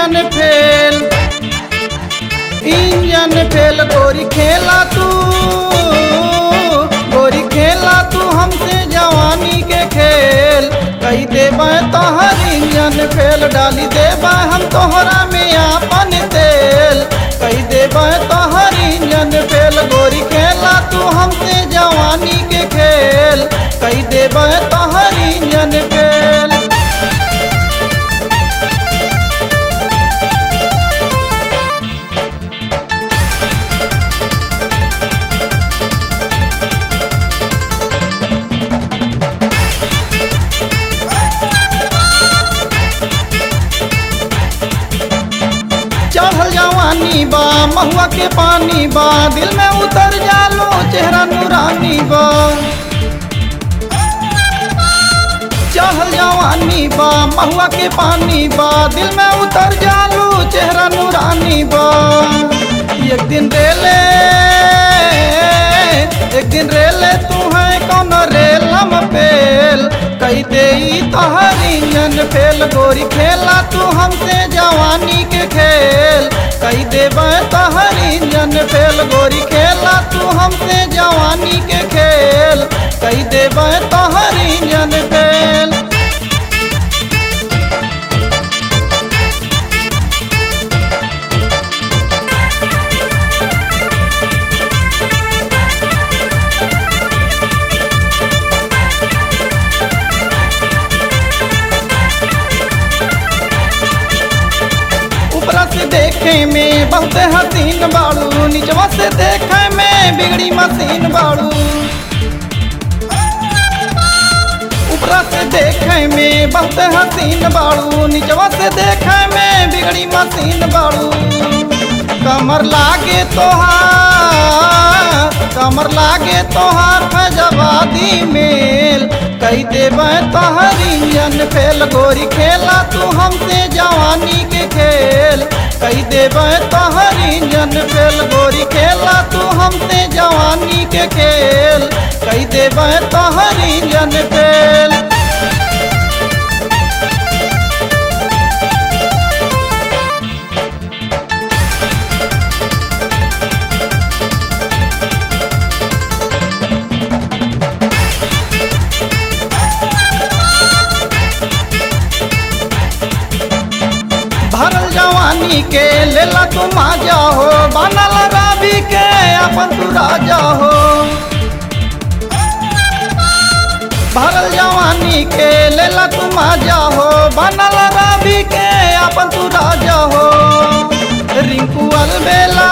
engine fail engine fail गोरी खेला तू गोरी खेला तू हमसे जवानी के खेल कही देबा तोहर इंजन फेल डाली देबा हम तोहरा में आपन तेल कही देबा तोहर इंजन फेल गोरी खेला तू हमसे जवानी के खेल कही देबा तोहर इंजन फेल चढ़ल जवानी बा महुआ के पानी बा दिल में उतर जालो चेहरा नूरानी बा चढ़ल जवानी बा महुआ के पानी बा दिल में उतर जालो चेहरा नूरानी बा एक दिन रेले एक दिन रेले तू है कौन रेलम फेल कही दे तोहर इंजन फेल गोरी खेला तू हमसे जवानी के खेल कही देबे तोहर इंजन फेल गोरी खेला तू हमसे जवानी के खेल कही देबे तोहर इंजन फेल ऊपरा से देखे में बहुत हसीन बाड़ू नीचवा से देखे में बिगड़ी मशीन बाड़ू ऊपरा से देखे में बहुत हसीन बाड़ू नीचवा से देखे में बिगड़ी मशीन बाड़ू कमर लागे तोहार कमर लागे तोहार फजवादी मेल कही देबे तोहर इंजन फेल गोरी खेला तू हमसे जवानी के खेल कही देबे तोहर इंजन फेल गोरी खेला तू हमसे जवानी के खेल कही देबे तोहर इंजन फेल भरल जवानी के लेला तू माजा हो बनल राबी के अपन तू राजा हो भरल जवानी के लेला तू माजा हो बनल राबी के अपन तू राजा हो रिंकू अलबेला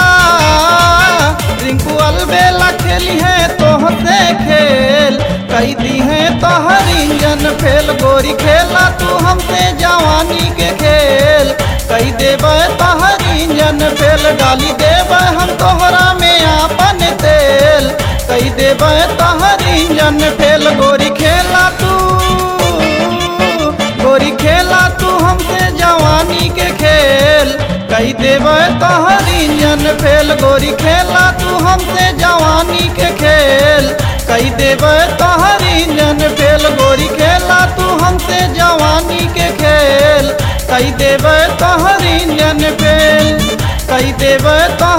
रिंकू अलबेला खेली है तोहसे खेल कही दी है तोहर इंजन फेल गोरी खेला तू हमसे जवानी के खेल कही देबे तोहर इंजन फेल डाली देबे हम तोहरा में आपन तेल कही देबे तोहर इंजन फेल गोरी खेला तू गोरी खेला तू हमसे जवानी के खेल कही देबे तोहर इंजन फेल गोरी खेला तू हमसे जवानी के खेल कही देबे तोहर इंजन फेल गोरी खेला तू हमसे जवानी के खेल कही देबे तोहर इंजन फेल कही देबे तो